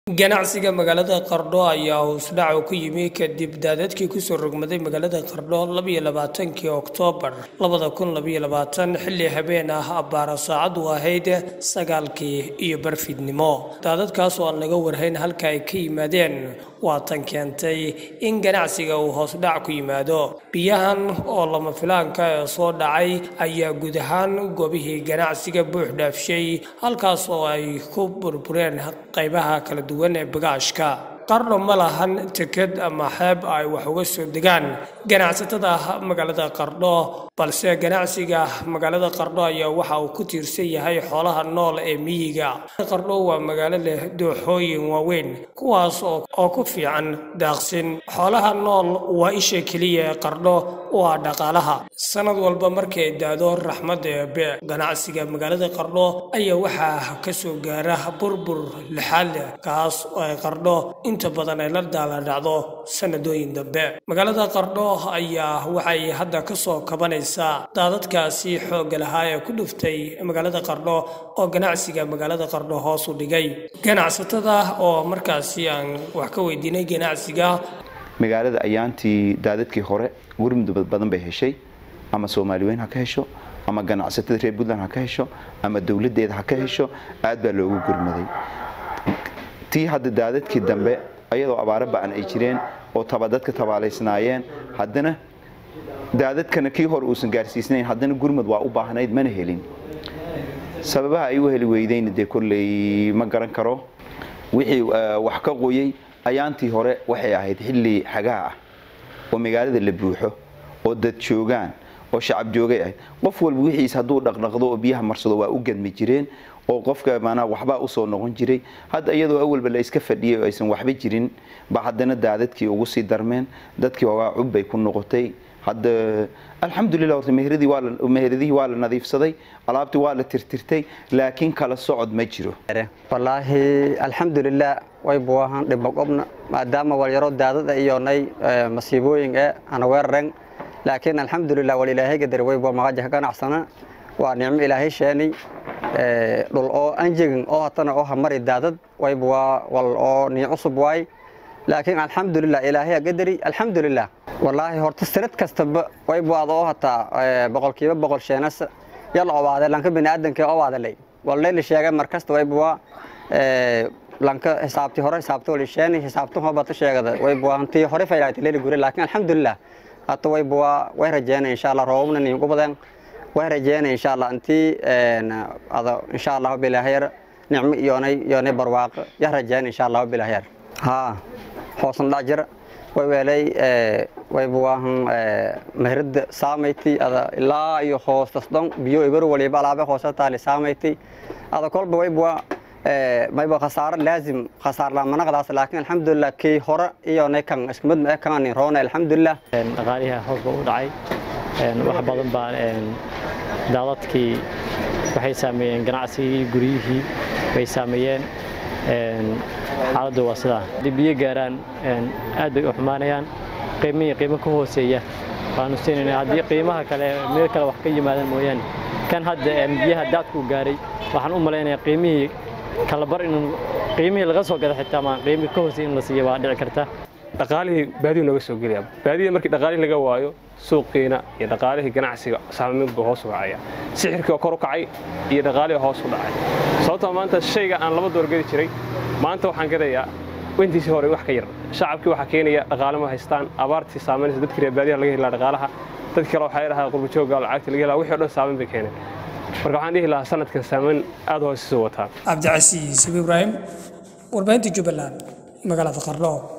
ganacsiga magaalada qardho ayaa hoosdhac ku yimi kadib daadadkii kusoo rogmaday magaalada qardho labayo labaatankii oktoobar labada kun labayo labaatan xilli habeen ah abbaara saacadu ahayd sagaalkii iyo barfidnimo daadadkaas oo aan laga warhayn halka ay ka yimaadeen waa tan keentay in ganacsiga uu hoosdhac ku yimaado biyahan oo lama filaanka ee soo dhacay ayaa guud ahaan goobihii ganacsiga buux dhaafshay halkaas oo ay ku burbureen qaybaha kala duwan ee bagaashka qarno ma lahan teked ama xeeb ay wax uga soo degaan ganacsatada magaalada qardho balse ganacsiga magaalada qardho ayaa waxa uu ku tiirsan yahay xoolaha nool ee miyiga qardho waa magaalo leh dooxooyin waaweyn kuwaas oo ku fiican daaqsin xoolaha nool waa isha keliya ee qardho u ah dhaqaalaha sanad walba markay daado raxmadda eebe ganacsiga magaalada qardho ayaa waxaa ka soo gaara burbur lixaad leh kaas oo ay qardho inta badan ay la daala dhacdo sanadooyin dambe magaalada qardho ayaa waxay hadda ka soo kabanaysaa daadadkaasi xoogga lahaa ee ku dhuftay magaalada qardho oo ganacsiga magaalada qardho hoos u dhigay ganacsatada oo markaasi aan wax ka weydiinay ganacsiga magaalada ayaantii daadadkii hore gurmud badan bay heshay ama soomaali weyn ha ka hesho ama ganacsatada reer puntland ha ka hesho ama dowladeeda ha ka hesho aad baa loogu gurmaday tii hadda daadadkii dambe ayadoo abaaro ba'an ay jireen oo dadka tabaalaysnaayeen haddana daadadkana kii hore uusan gaarsiisnayn haddana gurmud waa u baahnayd mana helin sababaha ay u heli weydayna dee kolley ma garan karo wixii wax ka qoyey ayaantii hore waxay ahayd xilli xagaa ah oo magaalada la buuxo oo dad joogaan oo shacab joogay ahayd qof walba wixiis hadduu dhaqdhaqdo oo biyaha marsado waa u gadmi jireen oo qofka maanaa waxbaa usoo noqon jiray hadda iyadoo awalba la iska fadhiyay oo aysan waxba jirin ba haddana daadadkii ugu sii darmeen dadkii ogaa cub bay ku noqotay hadda alxamdulilah horta meheradihii waa la nadiifsaday alaabtii waa la tirtirtay laakiin kala socod ma jiro wallaahi alxamdulilah way buahan dhibaqobna maadaama walyaro daadada iyonay masiibooyin ee ana weeraren laakiin alxamdulilah wal ilaahay gadar wayba maqaja ka ganacsana waa nicmo ilaahay sheenay dhul oo anjegin oo hatana oo hamari daadad wayba waa wal oo nii cusub waay laakiin alxamdulilah ilaahay gadari alxamdulilah wallaahi horta sanad kastaba wayba ad oo hataa boqolkiiba boqol sheenas yal obaade lanka biniaadanka obaadaley wallayla sheegay markasta wayba waa lanka xisaabtii hore xisaabta wali sheeni xisaabtan hobata sheegada wayba waa hantii hore faylaati leeli gure laakiin alxamdulilah hata wayba waa way rajeynay insha allah roobabna niin qubadeen way rajeynay insha allah intii ada insha allah bilaahayar nicmo iyoonay iyoonay barwaaqo ya rajeynay insha allah bilaahayar haa hoosan dhajir way weelay wayba waahan mehrada saamayti ada ilaa iyo hoostasdon biyo ibar waliba alaabe hoosa taali saamayti ada kolba wayba waa mayba khasaaro laazim khasaar laamanaqdaas laakiin alxamdulilah kii hore iyoonay kan isku mid ma kaani roona alxamdulilah dhaqaaliha hoos ba u dhacay wax badan baa daadadkii waxay saameeyeen ganacsigii guryihii bay saameeyeen xaaladdu waa sidaa haddii biyo gaaraan aad bay u xumaanayaan qiimihii qiimo ka hooseeya waanu siinayna haddii qiimaha kale meel kale wax ka yimaadaan mooyaane kan hadda biyaha daadkuu gaaray waxaan u malaynayaa qiimihii kalabar inuu qiimihii laga soo gada xitaa maa qiimi ka hoosey in la siiya waa dhici karta dhaqaalihii baadiyu nooga soo gelaya baadiyada markii dhaqaalihii laga waayo suuqiina iyo dhaqaalihii ganacsiga saameyn buu hoos u kacaya sixirkii oo kor u kacay iyo dhaqaalihii hoos u dhacay sababtoo maanta shayga aan laba door gedi jiray maanta waxaan gadayaa intiisii hore wax ka yar shacabkii waxaa keenaya dhaqaale ma haystaan abaartii saameynaysa dadkii reer baadiyaha laga helaa dhaqaalaha dadkii kale waxaa dhahaa qurbajooga lacagta laga helaa wixii o dhan saameyn bay keeneen marka waxaan dhihi lahaa sanadkan saameyn aad hoos isu wataa cabdicasiis ibraahim warbaahinta jubbaland magaalada qardho